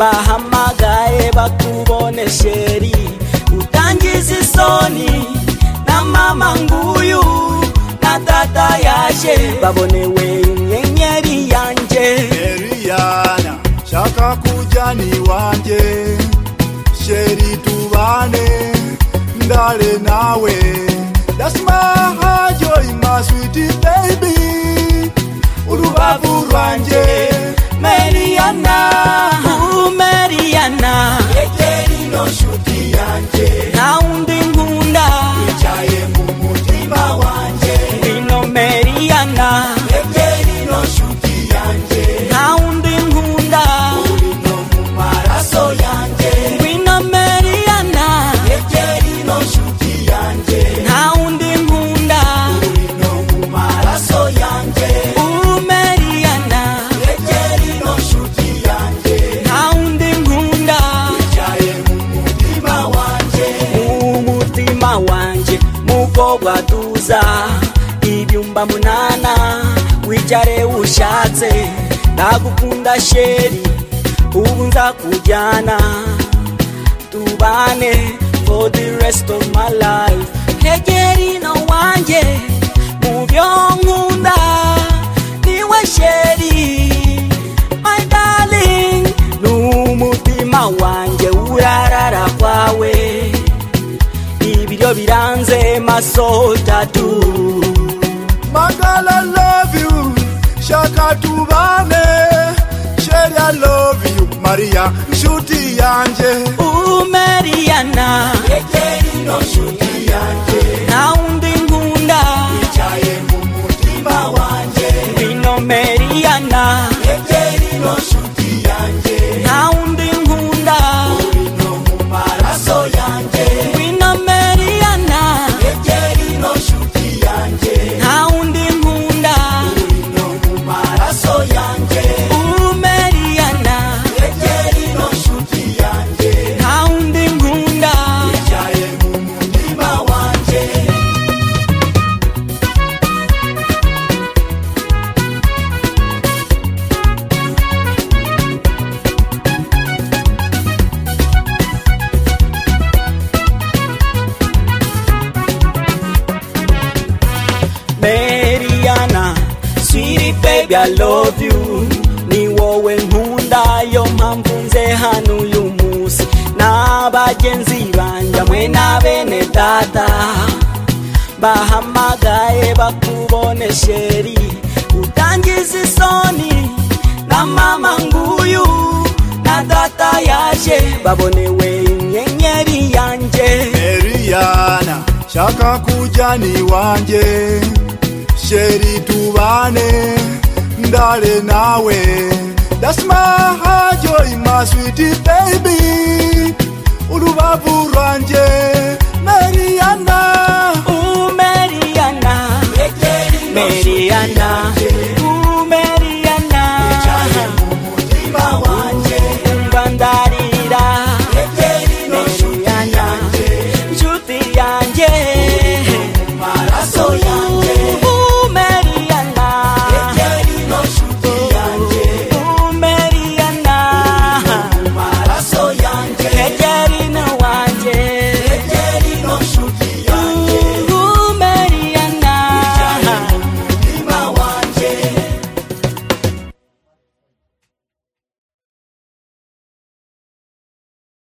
bahamagaye bakubone sheri utangiza isoni na mama nguyu na dada yaje babonewe inyenyeri yanje Eriana, shaka kuja ni wanje sheri tubane ndale nawe That's my heart, joy, my sweet baby urubavu rwanje Mariana, uh, Mariana, yegeri no nshuti yanje nta wundi nkunda yicaye mu mutima wanje ino Mariana, yegeri no nshuti yanje nta wundi nkunda uri no mu maraso yanje ino Mariana, yegeri no nshuti yanje nta wundi nkunda uri no mu maraso yanje uh, Mariana, yegeri no nshuti yanje nta wundi nkunda yicaye mu mutima wanje umutima wanje mukobwa tuza ibyumba munana wicare ushatse ndagukunda sheri ubu nzakujyana tubane for the rest of my life hegerino wanje mu byo nkunda niwe sheri my darling n'umutima wanje urarara kwawe ibiryo biranze maso tatu Magala love you shaka tubane sheri I love you Maria nshuti yanje umeriana yegeri no nshuti yanje nta wundi nkunda yicaye mu mutima wanje bino meriana yegeri no nshuti yanje nta wundi nkunda uri no mu maraso yanje bino meriana yegeri no nshuti yanje nta wundi nkunda uri no mu maraso yanje umeriana yegeri no nshuti yanje nta wundi nkunda yicaye mu mutima wanje Mariana, sweetie baby, I love you. Ni wowe nkunda yo mpamvu nze hano uyu munsi n'abagenzi banjye hamwe na bene data bahamagaye bakubone sheri utangiza isoni na mama nguyu na data yaje babonewe inyenyeri yanje Eriana, shaka kuja ni wanje sheri tubane ndale nawe That's my heart, joy, my sweet baby urubavu rwanje Mariana umeriana yegeri no Mariana